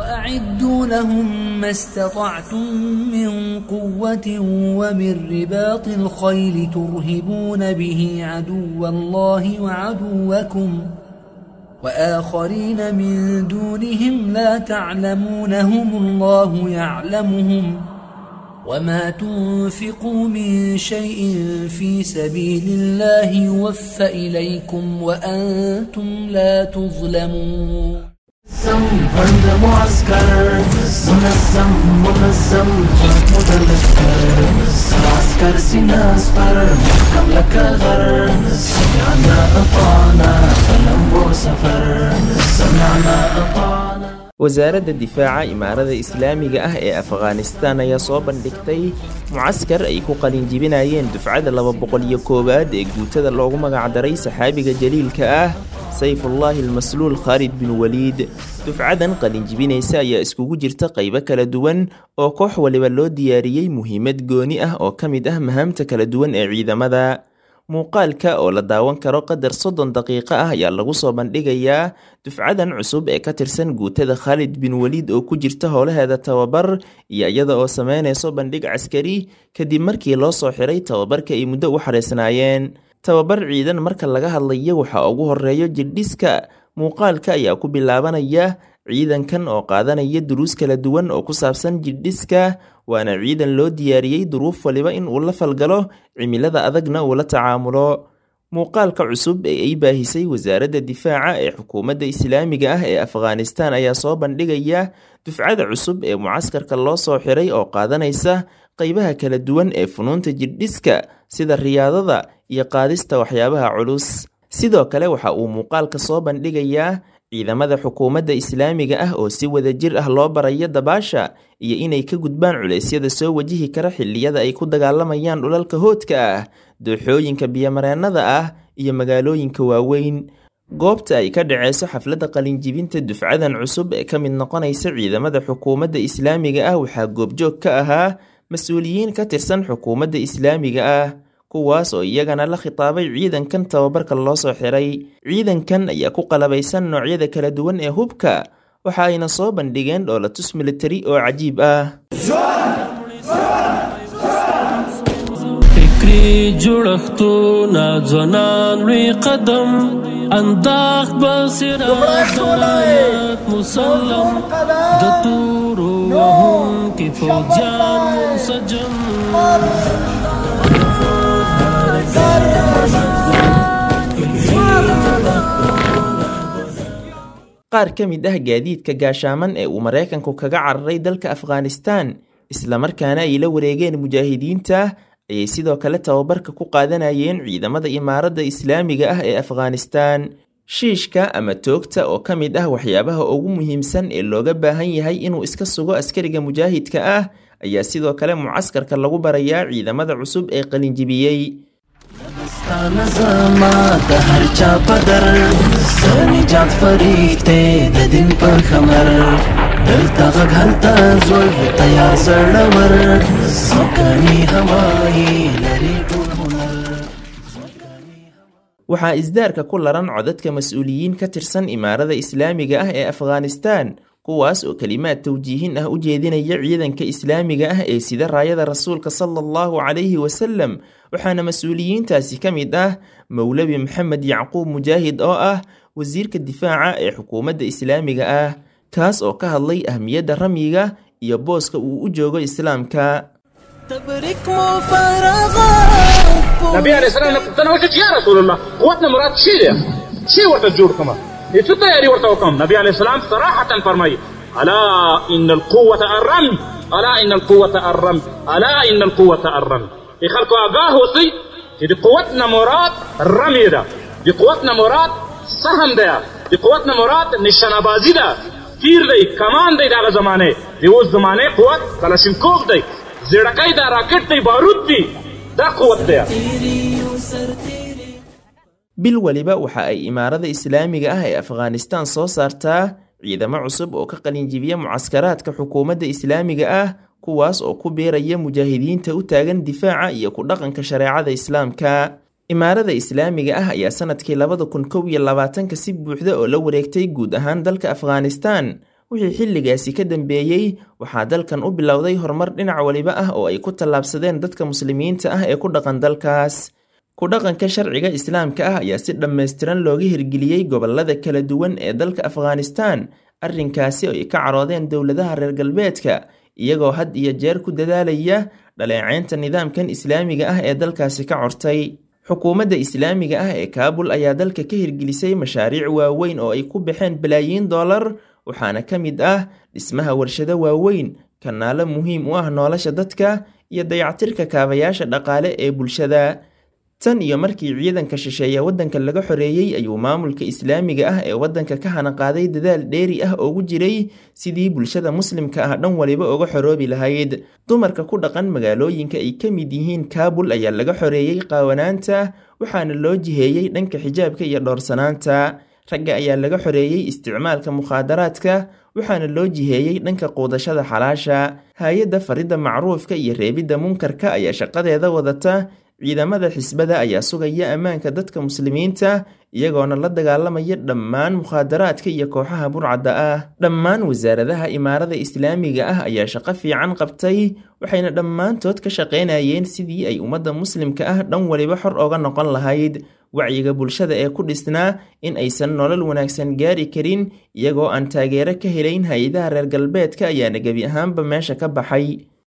وأعدوا لهم ما استطعتم من قوة ومن رباط الخيل ترهبون به عدو الله وعدوكم وآخرين من دونهم لا تعلمونهم الله يعلمهم وما تنفقوا من شيء في سبيل الله يوفى إليكم وأنتم لا تظلمون بند معسكر منظم منظم متذكر عسكر سينا اصفر محكم لك غر سمعنا اطعنا فلم سفر سمعنا اطعنا wasaaradda difaaca imaarada islaamiga ah ee afghanistan ayaa soo bandhigtay mucaskar ay ku qalinjibinayeen dufcada laba boqol iyo koowaad ee guutada loogu magacdaray saxaabiga jaliilka ah sayfullaahi almasluul khaalid bin waliid dufcadan qalinjibinaysa ayaa iskugu jirta qaybo kala duwan oo koox waliba loo diyaariyey muhiimad gooni ah oo ka mid ah mahaamta kala duwan ee ciidamada muuqaalka oo la daawan karo qadar soddon daqiiqo ah ayaa lagu soo bandhigayaa dufcadan cusub ee ka tirsan guutada khaalid bin waliid oo ku jirta howlaheeda tababar iyo iyada oo sameynayso bandhig caskari kadib markii loo soo xiray tababarka ay muddo u xareysnaayeen tababar ciidan marka laga hadlayo waxaa ugu horeeyo jirdhiska muuqaalka ayaa ku bilaabanaya ciidankan oo qaadanaya duruus kala duwan oo ku saabsan jirdhiska waana ciidan loo diyaariyey duruuf waliba in uu la falgalo cimilada adagna uu la tacaamulo muuqaalka cusub ee ay baahisay wasaaradda difaaca ee xukuumadda islaamiga ah ee afghanistan ayaa soo bandhigaya dufcada cusub ee mucaskarka loo soo xiray oo qaadanaysa qaybaha kala duwan ee funuunta jirdhiska sida riyaadada iyo qaadista waxyaabaha culus sidoo kale waxa uu muuqaalka soo bandhigayaa ciidamada xukuumadda islaamiga ah oo si wada jir ah loo barayo dabaasha iyo inay ka gudbaan culeysyada soo wajihi kara xilliyada ay ku dagaalamayaan dhulalka hoodka ah dooxooyinka biyomareennada ah iyo magaalooyinka waaweyn goobta ay ka dhaceyso xafladda qalinjibinta dufcadan cusub ee ka mid noqonaysa ciidamada xukuumadda islaamiga ah waxaa goobjoog ka ahaa mas-uuliyiin ka tirsan xukuumadda islaamiga ah kuwaas oo iyagana la khitaabay ciidankan tababarka loo soo xiray ciidankan ayaa ku qalabaysan noocyada kala duwan ee hubka waxa ayna soo bandhigeen dhoolatus militari oo cajiib ah فکری جوړښتونه ځوانان لوی قدم انداخ بصیرت ولایت مسلم د تورو وهم کې فوجان منسجم qaar ka mid ah gaadiidka gaashaaman ee uu maraykanku kaga cararay dalka afghanistan islamarkaana ay la wareegeen mujaahidiinta ayay sidoo kale tababarka ku qaadanayeen ciidamada imaaradda islaamiga ah ee afghanistan shiishka ama toogta oo ka mid ah waxyaabaha ugu muhiimsan ee looga baahan yahay inuu iska sugo askariga mujaahidka ah ayaa sidoo kale mucaskarka lagu barayaa ciidamada cusub ee qalinjibiyey ستانه زما د هر چا پدر سنجات فریخته د دین په خمر دلته غږ هلته زول تیار زړور سکانی هوایی لري ټول هنر waxaa isdaarka ku laran codadka mas-uuliyiin ka tirsan imaarada islaamiga ah ee afghanistan kuwaas oo kelimaad tawjiihin ah u jeedinaya ciidanka islaamiga ah ee sida raayada rasuulka sala allahu calayhi wasalam waxaana mas-uuliyiintaasi ka mid ah mowlabi maxamed yacquub mujaahid oo ah wasiirka difaaca ee xukuumadda islaamiga ah kaas oo ka hadlay ahmiyadda ramyiga iyo booska uu u joogo islaamka تبرك مفرغات نبي عليه السلام نه پوښتنه وکړه چې یا رسول الله قوت نه مراد شي دی شي ورته جوړ کړم هیڅ تیاری ورته وکم نبی عليه السلام صراحة فرمایي الا ان القوة الرمي الا ان القوة الرمي الا ان القوة الرمي ای خلکو آگاه اوسئ چې د قوت نه مراد رمي ده د قوت نه مراد سهم ده د قوت نه مراد نشانه بازی ده تیر دی کمان دی دغه زمانه د اوس زمانه قوت کلاشینکوف دی زیړکۍ ده راکټ دی بارود دی دا قوت دی bil waliba waxa ay imaarada islaamiga ah ee afghanistan soo saartaa ciidamo cusub oo ka qalinjibiya mucaskaraadka xukuumadda islaamiga ah kuwaas oo ku biiraya mujaahidiinta u taagan difaaca iyo ku dhaqanka shareecada islaamka imaarada islaamiga ah ayaa sanadkii labada kun kow iyo labaatanka si buuxda oo la wareegtay guud ahaan dalka afghanistan wixii xilligaasi ka dambeeyey waxaa dalkan u bilowday horumar dhinac waliba ah oo ay ku tallaabsadeen dadka muslimiinta ah ee ku dhaqan dalkaas ku dhaqanka sharciga islaamka ah ayaa si dhammaystiran looga hirgeliyey gobollada kala duwan ee dalka afghanistan arrinkaasi oo ay ka caroodeen dowladaha reer galbeedka iyagoo had iyo jeer ku dadaalaya dhaleeceynta nidaamkan islaamiga ah ee dalkaasi ka cortay xukuumadda islaamiga ah ee kaabul ayaa dalka ka hirgelisay mashaariic waaweyn oo ay ku baxeen balaayiin dollar waxaana ka mid ah dhismaha warshado waaweyn kanaalo muhiim u ah nolosha dadka iyo dayactirka kaabayaasha dhaqaale ee bulshada tan iyo markii ciidanka shisheeye waddanka laga xoreeyey ayuu maamulka islaamiga ah ee waddanka ka hanaqaaday dadaal dheeri ah oogu jiray sidii bulshada muslimka ah dhan waliba uga xoroobi lahayd dumarka ku dhaqan magaalooyinka ay ka mid yihiin kaabul ayaa laga xoreeyey qaawanaanta waxaana loo jiheeyey dhanka xijaabka iyo dhowrsanaanta ragga ayaa laga xoreeyey isticmaalka mukhaadaraadka waxaana loo jiheeyey dhanka quudashada xalaasha hay-adda faridda macruufka iyo reebidda munkarka ayaa shaqadeeda wadata ciidamada xisbada ayaa sugaya ammaanka dadka muslimiinta iyagoona la dagaalamaya dhammaan mukhaadaraadka iyo kooxaha burcadda ah dhammaan wasaaradaha imaarada islaamiga ah ayaa shaqo fiican qabtay waxayna dhammaantood ka shaqaynayeen sidii ay ummadda muslimka ah dhan waliba xor oga noqon lahayd wacyiga bulshada ee ku dhisnaa in aysan nolol wanaagsan gaari karin iyagoo aan taageero ka helayn hay-adaha reer galbeedka ayaana gebi ahaanba meesha ka baxay